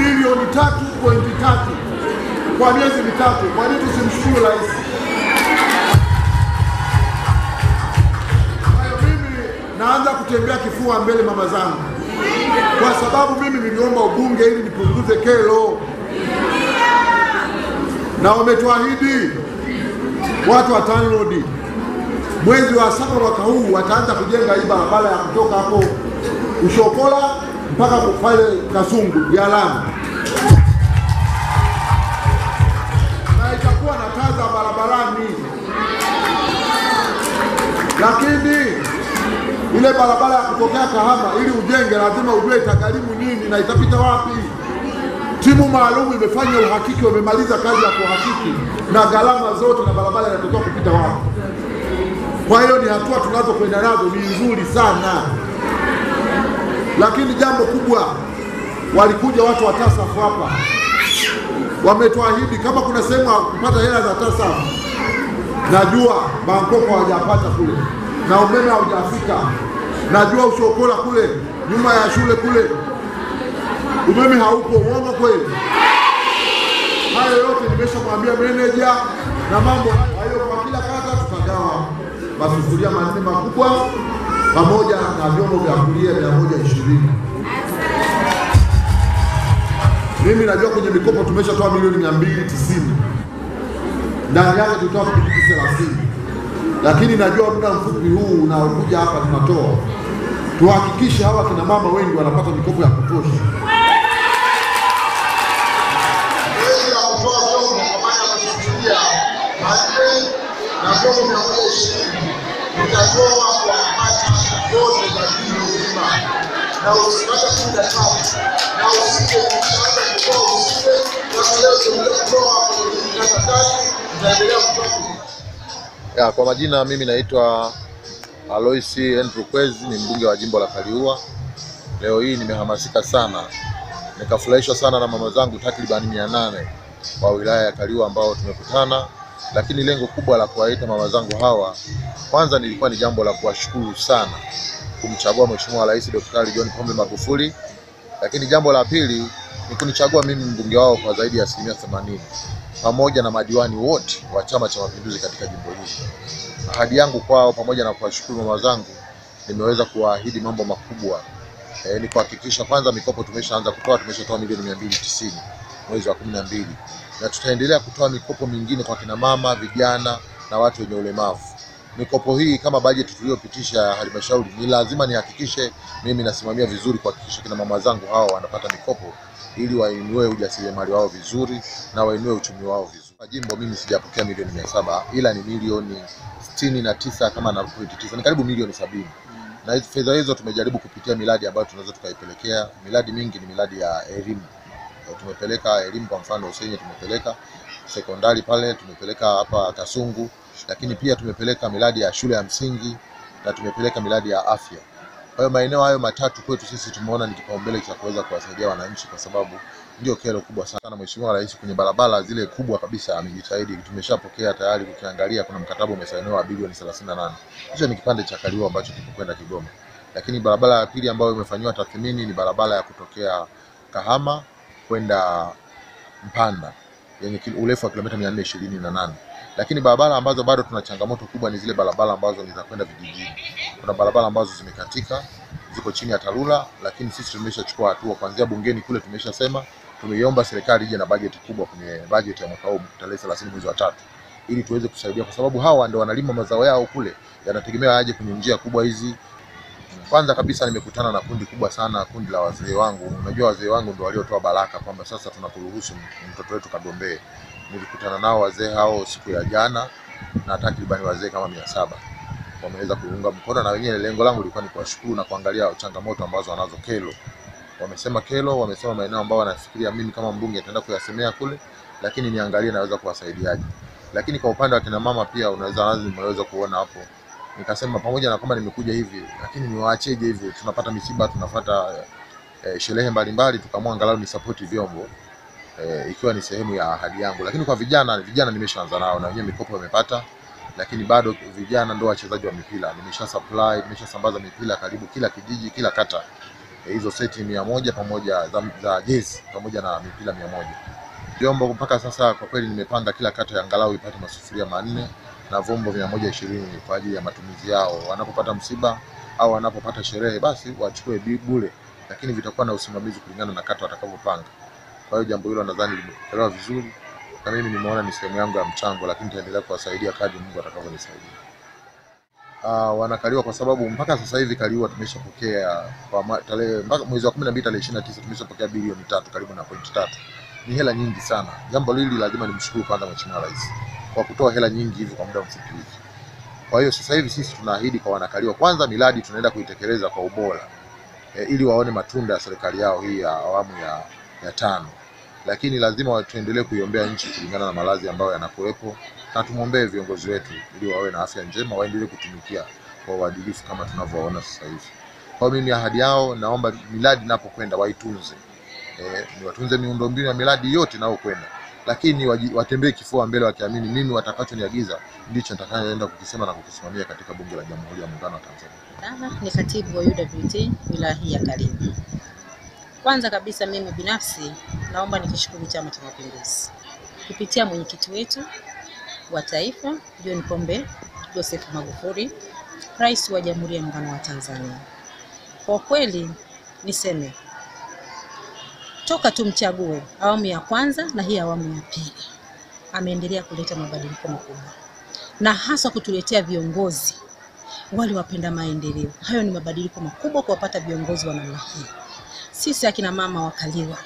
bilioni tatu pointi tatu kwa miezi mitatu. Kwa nini tusimshukuru rais? Kwa hiyo mimi naanza kutembea kifua mbele mama zangu, kwa sababu mimi niliomba ubunge ili nipunguze kero, na wametuahidi watu wa TANROADS mwezi wa saba mwaka huu wataanza kujenga hii barabara ya kutoka hapo Ushokola mpaka pale Kasungu ya lami, na itakuwa na taa za barabarani, lakini ile barabara ya kutokea Kahama ili ujenge lazima ujue itagharimu nini na itapita wapi. Timu maalum imefanya uhakiki, wamemaliza kazi ya kuhakiki na gharama zote na barabara inatakiwa kupita wapi. Kwa hiyo ni hatua tunazokwenda nazo ni nzuri sana, lakini jambo kubwa, walikuja watu wa TASAF hapa, wametuahidi kama kuna sehemu ya kupata hela za TASAF. Najua Bangkok hawajapata kule na umeme haujafika, najua Ushokola kule nyuma ya shule kule umeme haupo. Uongo kweli? Hayo yote nimeshamwambia meneja na mambo hayo, kwa kila kata tutagawa masufuria manne makubwa pamoja na vyombo vya kulia mia moja ishirini. Mimi najua kwenye mikopo tumeshatoa milioni mia mbili tisini ndani yake tutoa pikipiki thelathini, lakini najua muda mfupi huu unaokuja hapa tunatoa, tuhakikishe hawa kina mama wengi wanapata mikopo ya kutosha. na vyombo mia moja ishirini utatoa kwa kata zote za jiji nzima, na usipata kumi na tatu na usije utaanza kutoa usije kama leo tumekuja kutoa kwenye kata tatu, utaendelea kutoa Ya, kwa majina mimi naitwa Alois Andrew Kwezi, ni mbunge wa jimbo la Kaliua. Leo hii nimehamasika sana, nikafurahishwa sana na mama zangu takribani mia nane wa wilaya ya Kaliua ambao tumekutana, lakini lengo kubwa la kuwaita mama zangu hawa, kwanza nilikuwa ni jambo la kuwashukuru sana kumchagua Mheshimiwa Rais Daktari John Pombe Magufuli, lakini jambo la pili ni kunichagua mimi mbunge wao kwa zaidi ya asilimia themanini pamoja na madiwani wote wa Chama cha Mapinduzi katika jimbo hili. Ahadi yangu kwao pamoja na kuwashukuru mama zangu, nimeweza kuwaahidi mambo makubwa e, ni kuhakikisha kwanza mikopo tumeshaanza kutoa, tumeshatoa milioni mia mbili tisini mwezi wa kumi na mbili na tutaendelea kutoa mikopo mingine kwa kina mama, vijana na watu wenye ulemavu. Mikopo hii kama bajeti tuliyopitisha ya halmashauri, ni lazima nihakikishe mimi nasimamia vizuri kuhakikisha kina mama zangu hawa wanapata mikopo ili wainue ujasiriamali wao vizuri na wainue uchumi wao vizuri. Kwa jimbo mimi sijapokea milioni mia saba ila ni milioni sitini na tisa kama na pointi tisa, ni karibu milioni sabini na hizi fedha hizo tumejaribu kupitia miradi ambayo tunaweza tukaipelekea. Miradi mingi ni miradi ya elimu. Eh, Tumepeleka elimu, kwa mfano Usenye tumepeleka sekondari pale, tumepeleka hapa Kasungu, lakini pia tumepeleka miradi ya shule ya msingi na tumepeleka miradi ya afya. Kwa hiyo maeneo hayo matatu kwetu sisi tumeona ni kipaumbele cha kuweza kuwasaidia wananchi, kwa sababu ndio kero kubwa sana. Mheshimiwa Rais kwenye barabara zile kubwa kabisa amejitahidi, tumeshapokea tayari. Ukiangalia kuna mkataba umesainiwa wa bilioni 38. Hicho ni kipande cha Kaliua ambacho kipo kwenda Kigoma, lakini barabara ya pili ambayo imefanyiwa tathmini ni barabara ya kutokea Kahama kwenda Mpanda yenye kil- urefu wa kilomita 428 lakini barabara ambazo bado tuna changamoto kubwa ni zile barabara ambazo ni za kwenda vijijini. Kuna barabara ambazo zimekatika ziko chini ya TARURA, lakini sisi tumeshachukua hatua kuanzia bungeni kule, tumeshasema tumeiomba serikali ije na bajeti kubwa kwenye bajeti ya mwaka huu tarehe 30 mwezi wa tatu, ili tuweze kusaidia, kwa sababu hawa ndio wanalima mazao yao kule, yanategemea aje kwenye njia kubwa hizi. Kwanza kabisa nimekutana na kundi kubwa sana, kundi la wazee wangu. Unajua wazee wangu ndio waliotoa baraka kwamba sasa tunakuruhusu mtoto wetu kagombee. Nilikutana nao wazee hao siku ya jana na takribani wazee kama mia saba wameweza kuunga mkono, na wenyewe lengo langu lilikuwa ni kuwashukuru na kuangalia changamoto ambazo wanazo kelo. Wamesema kelo, wamesema maeneo ambayo wanafikiria mimi kama mbunge nitaenda kuyasemea kule, lakini niangalie naweza kuwasaidiaje. Lakini kwa upande wa kina mama pia unaweza lazima umeweza kuona hapo nikasema pamoja na kwamba nimekuja hivi lakini niwaacheje hivi, tunapata misiba, tunafuata eh, sherehe mbalimbali, tukaamua angalau ni support vyombo eh, ikiwa ni sehemu ya ahadi yangu. Lakini kwa vijana, vijana nimeshaanza nao na wenyewe mikopo wamepata, lakini bado vijana ndio wachezaji wa mipira. Nimesha supply, nimeshasambaza mipira karibu kila kijiji, kila kata eh, hizo seti mia moja pamoja za, za jezi pamoja na mipira mia moja vyombo mpaka sasa kwa kweli nimepanga kila kata ya angalau ipate masufuria manne na vyombo mia moja ishirini kwa ajili ya matumizi yao wanapopata msiba au wanapopata sherehe basi wachukue bi- bure, lakini vitakuwa na usimamizi kulingana na kata watakavyopanga. Kwa hiyo jambo hilo nadhani limepokelewa vizuri, na mimi nimeona ni sehemu yangu ya mchango, lakini nitaendelea kuwasaidia kadri Mungu atakavyonisaidia. Uh, wanakaliwa kwa sababu mpaka sasa hivi Kaliua tumeshapokea kwa ma- tarehe mpaka mwezi wa 12 tarehe 29 tumeshapokea bilioni tatu karibu na pointi tatu. Ni hela nyingi sana. Jambo hili lazima nimshukuru kwanza Mheshimiwa Rais kwa kutoa hela nyingi hivi kwa muda mfupi hivi. Kwa hiyo sasa hivi sisi tunaahidi kwa wanakaliwa, kwanza miradi tunaenda kuitekeleza kwa ubora e, ili waone matunda ya serikali yao hii ya awamu ya, ya tano, lakini lazima wa- tuendelee kuiombea nchi kulingana na maradhi ambayo yanakuwepo, na tumwombee viongozi wetu ili wawe na afya njema, waendelee kutumikia kwa uadilifu kama tunavyoona sasa hivi. Kwa hiyo mimi ahadi yao, naomba miradi inapokwenda waitunze, e, ni watunze miundombinu ya miradi yote inayokwenda lakini waji- watembee kifua mbele wakiamini mimi watakachoniagiza ndicho nitakayoenda kukisema na kukisimamia katika Bunge la Jamhuri ya Muungano wa Tanzania. Dana ni katibu wa UWT wilaya hii ya Kaliua. Kwanza kabisa mimi binafsi naomba nikishukuru Chama cha Mapinduzi kupitia mwenyekiti wetu wa taifa John Pombe Joseph Magufuli, rais wa Jamhuri ya Muungano wa Tanzania. Kwa kweli niseme toka tumchague awamu ya kwanza na hii awamu ya pili, ameendelea kuleta mabadiliko makubwa na hasa kutuletea viongozi wale wapenda maendeleo. Hayo ni mabadiliko makubwa kuwapata viongozi wa namna hii. Sisi akina mama wa Kaliua,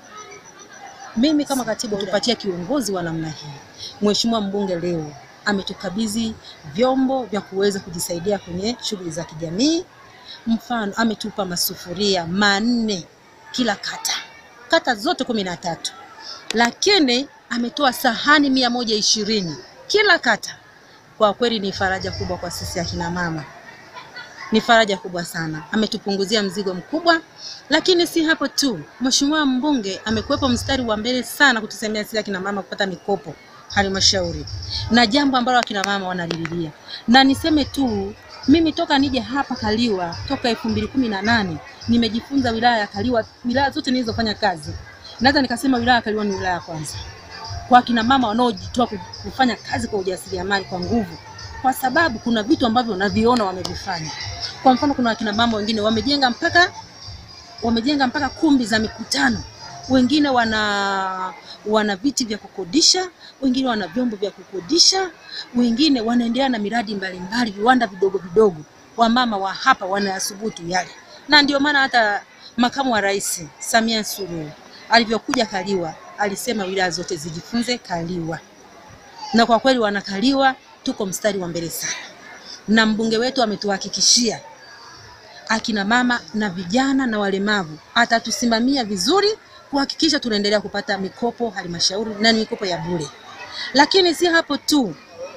mimi kama katibu tupatia kiongozi wa namna hii. Mheshimiwa mbunge leo ametukabidhi vyombo vya kuweza kujisaidia kwenye shughuli za kijamii. Mfano, ametupa masufuria manne kila kata, kata zote kumi na tatu, lakini ametoa sahani mia moja ishirini kila kata. Kwa kweli ni faraja kubwa kwa sisi akina mama, ni faraja kubwa sana. Ametupunguzia mzigo mkubwa, lakini si hapo tu, mheshimiwa mbunge amekuwepo mstari wa mbele sana kutusemea sisi akina mama kupata mikopo halmashauri, na jambo ambalo akina mama wanalililia. Na niseme tu mimi toka nije hapa Kaliua toka elfu mbili kumi na nane nimejifunza wilaya ya Kaliua, wilaya zote nilizofanya kazi, naweza nikasema wilaya ya Kaliua ni wilaya ya kwanza kwa akina mama wanaojitoa ku- kufanya kazi kwa ujasiriamali kwa nguvu, kwa sababu kuna vitu ambavyo naviona wamevifanya. Kwa mfano, kuna akina mama wengine wamejenga mpaka wamejenga mpaka kumbi za mikutano, wengine wana wana viti vya kukodisha, wengine wana vyombo vya kukodisha, wengine wanaendelea na miradi mbalimbali, viwanda vidogo vidogo. Wamama wa hapa wanayasubutu yale, na ndio maana hata makamu wa rais Samia Suluhu alivyokuja Kaliua alisema wilaya zote zijifunze Kaliua, na kwa kweli wanakaliwa tuko mstari wa mbele sana, na mbunge wetu ametuhakikishia akina mama na vijana na walemavu atatusimamia vizuri kuhakikisha tunaendelea kupata mikopo halmashauri na ni mikopo ya bure. Lakini si hapo tu,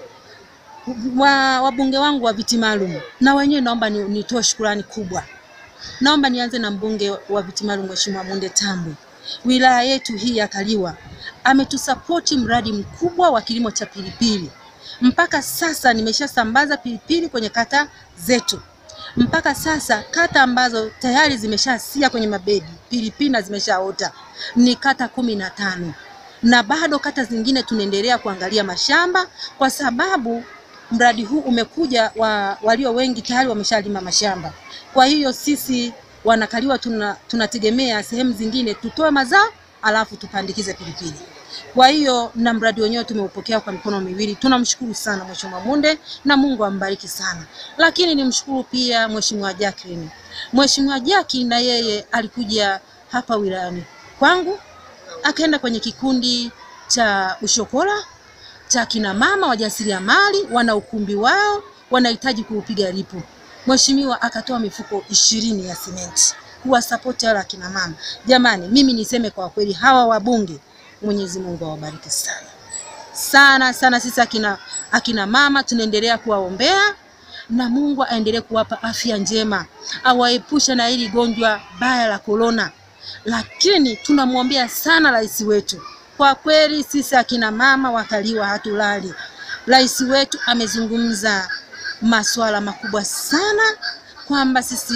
wa wabunge wangu wa viti maalum na wenyewe naomba ni- nitoe shukurani kubwa. Naomba nianze na mbunge wa viti maalum Mheshimiwa Munde Tambwe. Wilaya yetu hii ya Kaliua ametusapoti mradi mkubwa wa kilimo cha pilipili. Mpaka sasa nimeshasambaza pilipili kwenye kata zetu. Mpaka sasa kata ambazo tayari zimeshasia kwenye mabedi pilipili na zimeshaota ni kata kumi na tano na bado kata zingine tunaendelea kuangalia mashamba kwa sababu mradi huu umekuja wa, walio wengi tayari wameshalima mashamba. Kwa hiyo sisi wanakaliwa tuna, tunategemea sehemu zingine tutoe mazao alafu tupandikize pilipili. Kwa hiyo na mradi wenyewe tumeupokea kwa mikono miwili. Tunamshukuru sana Mheshimiwa Munde na Mungu ambariki sana. Lakini nimshukuru pia Mheshimiwa Jacqueline. Mheshimiwa Jackie na yeye alikuja hapa wilayani kwangu akaenda kwenye kikundi cha Ushokola cha kina mama wajasiriamali, wana ukumbi wao, wanahitaji kuupiga lipu. Mheshimiwa akatoa mifuko ishirini ya simenti kuwasapoti wale akina mama. Jamani, mimi niseme kwa kweli, hawa wabunge, Mwenyezi Mungu awabariki sana sana sana. Sisi akina, akina mama tunaendelea kuwaombea na Mungu aendelee kuwapa afya njema, awaepushe na hili gonjwa baya la korona. Lakini tunamwombea sana rais wetu. Kwa kweli sisi akina mama wakaliwa hatulali. Rais wetu amezungumza masuala makubwa sana kwamba sisi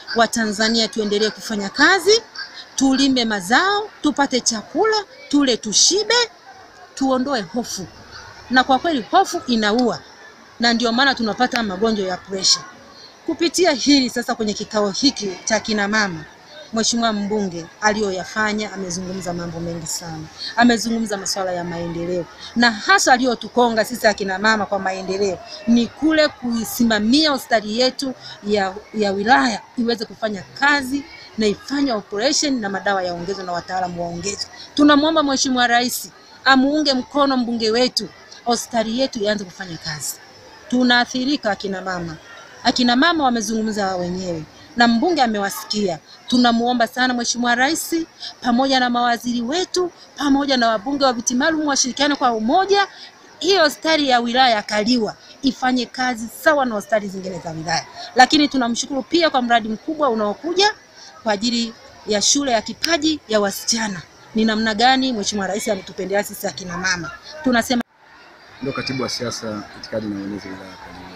Watanzania tuendelee kufanya kazi, tulime mazao, tupate chakula, tule tushibe, tuondoe hofu, na kwa kweli hofu inaua, na ndio maana tunapata magonjwa ya presha. Kupitia hili sasa, kwenye kikao hiki cha kina mama, Mheshimiwa mbunge aliyoyafanya, amezungumza mambo mengi sana, amezungumza masuala ya maendeleo, na hasa aliyotukonga sisi akina mama kwa maendeleo ni kule kuisimamia hospitali yetu ya, ya wilaya iweze kufanya kazi na ifanye operation na madawa yaongezwe na wataalamu waongezwe. Tunamwomba Mheshimiwa Rais amuunge mkono mbunge wetu, hospitali yetu ianze kufanya kazi. Tunaathirika akina mama, akina mama wamezungumza wenyewe na mbunge amewasikia. Tunamuomba sana Mheshimiwa Rais pamoja na mawaziri wetu pamoja na wabunge wa viti maalum washirikiane kwa umoja, hiyo hospitali ya wilaya ya Kaliwa ifanye kazi sawa na hospitali zingine za wilaya. Lakini tunamshukuru pia kwa mradi mkubwa unaokuja kwa ajili ya shule ya kipaji ya wasichana. Ni namna gani Mheshimiwa Rais ametupendelea sisi akina mama, tunasema Ndio katibu wa siasa, itikadi na uenezi wilaya ya Kaliua.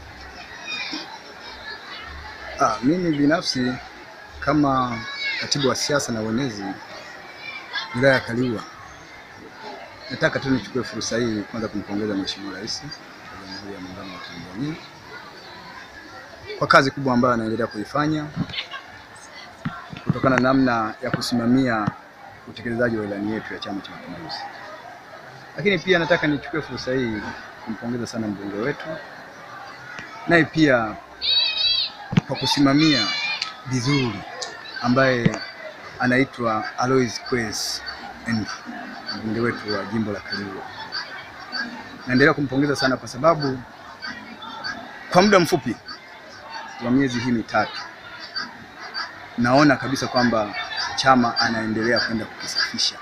Ah, mimi binafsi kama katibu wa siasa na uenezi wilaya ya Kaliua, nataka tu nichukue fursa hii kwanza kumpongeza Mheshimiwa Rais wa Jamhuri ya Muungano wa Tanzania kwa kazi kubwa ambayo anaendelea kuifanya kutokana na namna ya kusimamia utekelezaji wa ilani yetu ya Chama cha Mapinduzi. Lakini pia nataka nichukue fursa hii kumpongeza sana mbunge wetu, naye pia kwa kusimamia vizuri, ambaye anaitwa Alois Kwes Andrew, mbunge wetu wa jimbo la Kaliua. Naendelea kumpongeza sana kwa sababu kwa muda mfupi wa miezi hii mitatu naona kabisa kwamba chama anaendelea kwenda kukisafisha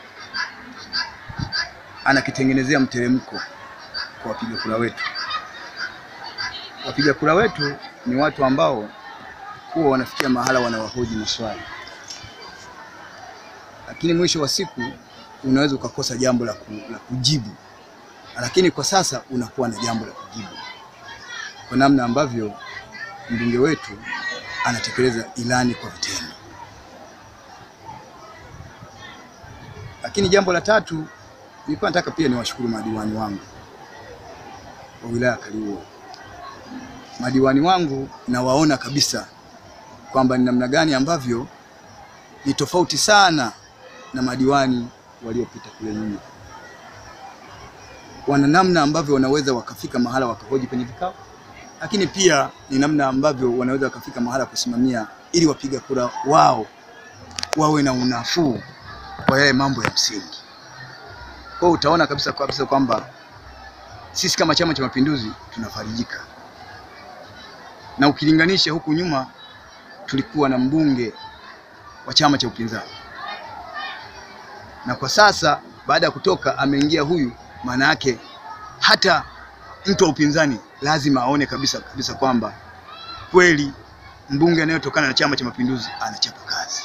anakitengenezea mteremko kwa wapiga kura wetu. Wapiga kura wetu ni watu ambao huwa wanafikia mahala wanawahoji maswali, lakini mwisho wa siku unaweza ukakosa jambo la, ku, la kujibu, lakini kwa sasa unakuwa na jambo la kujibu kwa namna ambavyo mbunge wetu anatekeleza ilani kwa vitendo. Lakini jambo la tatu nilikuwa nataka pia niwashukuru madiwani wangu wa wilaya ya Kaliua. Madiwani wangu nawaona kabisa kwamba ni namna gani ambavyo ni tofauti sana na madiwani waliopita kule nyuma. Wana namna ambavyo wanaweza wakafika mahala wakahoji kwenye vikao, lakini pia ni namna ambavyo wanaweza wakafika mahala kusimamia ili wapiga kura wao wawe na unafuu kwa yale mambo ya msingi. Kwa hiyo utaona kabisa kabisa kwamba sisi kama Chama cha Mapinduzi tunafarijika, na ukilinganisha huku nyuma tulikuwa na mbunge wa chama cha upinzani, na kwa sasa baada ya kutoka ameingia huyu, maana yake hata mtu wa upinzani lazima aone kabisa kabisa kwamba kweli mbunge anayetokana na Chama cha Mapinduzi anachapa kazi.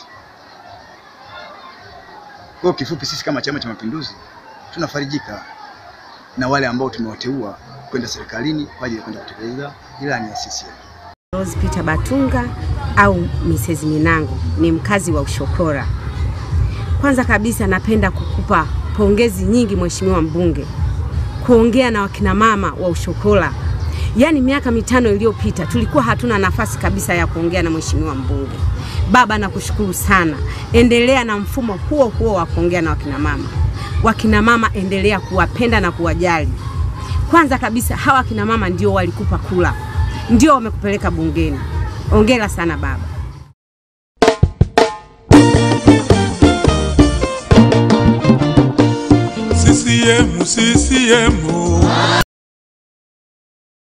Kwa hiyo kifupi, sisi kama Chama cha Mapinduzi tunafarijika na wale ambao tumewateua kwenda serikalini kwa ajili ya kwenda kutekeleza ilani ya CCM. Rose Peter Batunga au Mrs. Minango ni mkazi wa Ushokora. Kwanza kabisa napenda kukupa pongezi nyingi Mheshimiwa mbunge kuongea na wakina mama wa Ushokora. Yaani miaka mitano iliyopita tulikuwa hatuna nafasi kabisa ya kuongea na Mheshimiwa mbunge. Baba, nakushukuru sana, endelea na mfumo huo huo wa kuongea na wakina mama. Wakina mama endelea kuwapenda na kuwajali. Kwanza kabisa hawa wakina mama ndio walikupa kula, ndio wamekupeleka bungeni. Ongera sana baba. CCM, CCM.